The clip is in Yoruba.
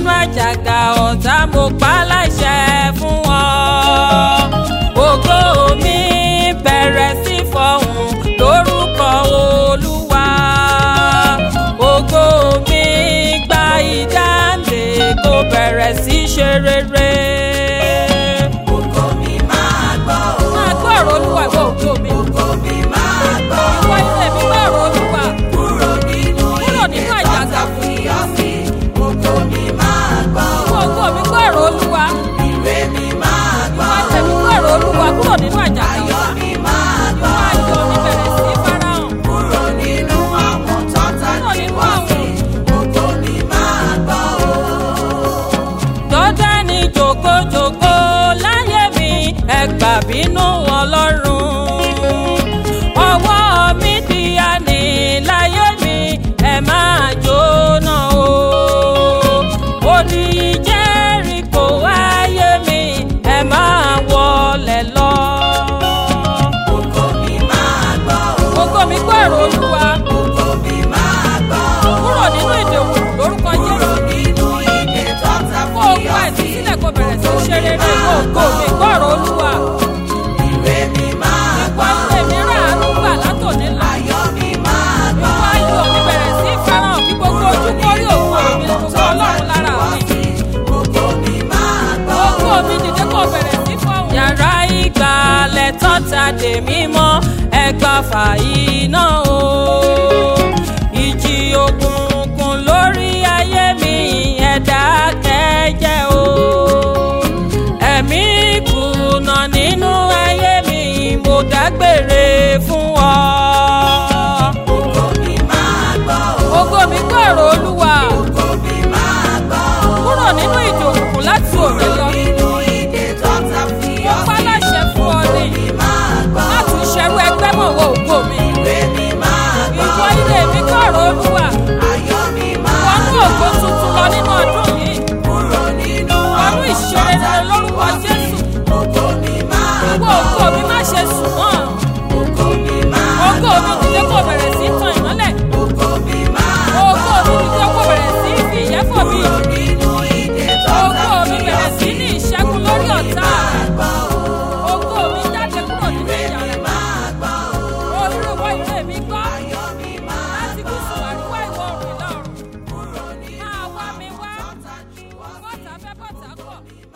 nínú àjàgà ọ̀tá mo pa láṣẹ fún wọn. ògo mi bẹ̀rẹ̀ sí fọhùn lórúkọ olúwa. ògo mi gba ìdáǹdè kó bẹ̀rẹ̀ sí ṣe rere. Ògo mi máa gbọ́ o. máa gbọ́ ọ̀rọ̀ olúwa ìwọ ògo mi. Ògo mi máa gbọ́ o. ìwọ ilé mi gbọ́ ọ̀rọ̀ olúwa. Kúrò nínú Kúrò nínú ìdè àjàgà. tọ́ta fi ọ́ sí. Ògo mi máa gbọ́ ìwọ o. ògo mi gbọ́ ọ̀rọ̀ olúwa. Ire mi máa gbọ́ ìwọ ilé o. mi gbọ́ ọ̀rọ̀ olúwa kúrò nínú àjàgà Ayọ̀ ọ̀tá. mi máa gbọ́ ayọ̀ mi o. bẹ̀rẹ̀ sí farahàn. Kúrò nínú àwọn tọ́ta Kúrò fi nínú wọ́ àwọn. sí. Ògo mi máa gbọ́ o. jọ́dánì jòkójòkó láyé mi ẹgbà bínú ọlọ́run ọwọ́ mi di àní láyé mi ẹ máa jóná o odi jẹ́ríkò ayé mi ẹ máa wọlé lọ. Ògo mi máa gbọ́ o. ògo mi gbọ́ èrò olúwa Ògo mi máa gbọ́ o. kúrò nínú ìdè òkùnkùn lórúkọ Kúrò jésù nínú ìdè tọ́ta kó fi o gbọ́ ọ́ ẹ̀sìn sí. sílẹ̀ kó bẹ̀rẹ̀ sí í ṣe rere ògo mi gbọ́ ọ̀rọ̀ olúwa. Ire mi máa gbọ́ wọ́n o. lè mí ràánú gbà látòní lọ. Ayọ̀ mi máa gbọ́ Ìwọ ayọ̀ mi bẹ̀rẹ̀ sí í fẹ́ràn kí gbogbo ojú kórí òkú mi gbogbo ọlọ́run lára mi. Ògo mi máa gbọ́ Òkú mi dìde kó bẹ̀rẹ̀ sí fọ́hùn. Yàrá ìgbàlẹ̀ tọ́ta dè mí mọ́ ẹgbà fàyí náà o. Ìjì òkùnkùn lórí ayé mi ẹ̀dá kẹ́jẹ́ o. Ẹ̀mí kùnà nínú ayé mi mo dágbére fún ọ. Ògo mi máa gbọ́ o. Ògo mi gbọ́rọ̀ olúwa Ògo mi máa gbọ́ o. kúrò nínú ìdè òkùnkùn láti òde lọ. Nínú ìdè tọ́ta fi Mo ọ́ pa sí. láṣẹ fún ọ ní Mi máa gbọ́ o. láti ṣerú ẹgbẹ́ mọ̀ wọ ògo mi. Ire mi máa gbọ́ Ìwọ o. ilé mi gbọ́rọ̀ olúwa. Ayọ̀ mi máa Wọnú gbọ́ ògo o. tuntun lọ nínú ọdún yìí. Kúrò nínú Wọnú àwọn ìṣeré tọ́ta fi lórúkọ wọ́ sí. Jésù. Ògo mi máa Ìwọ gbọ́ ògo o. mi má ṣe sùn mọ́. Ògo mi máa Ògo gbọ́ mi o. dìde kó bẹ̀rẹ̀ sí tan ìmọ́lẹ̀. Ògo mi máa Ògo mi dìde kó bẹ̀rẹ̀ sí fi ìyẹ́fọ̀ mi. Kúrò nínú ìdè tọ́ta Ògo mi fi ọ́ bẹ̀rẹ̀ sí sí. ní ìṣẹ́gun lórí ọ̀tá. Máa gbọ́ o. Ògo mi jáde kúrò nínú ìyà Ire mi rẹ̀. máa gbọ́ o. Olúwa ilé mi gbọ́. Ayọ̀ mi máa Láti gbọ́ gúúsù o. àríwá ìwọ̀ oòrùn ìlà oòrùn. Kúrò nínú Máa wá mi wá. tọ́ta fi wọ́ sí. Bọ́tà fẹ́ bọ́tà kọ̀.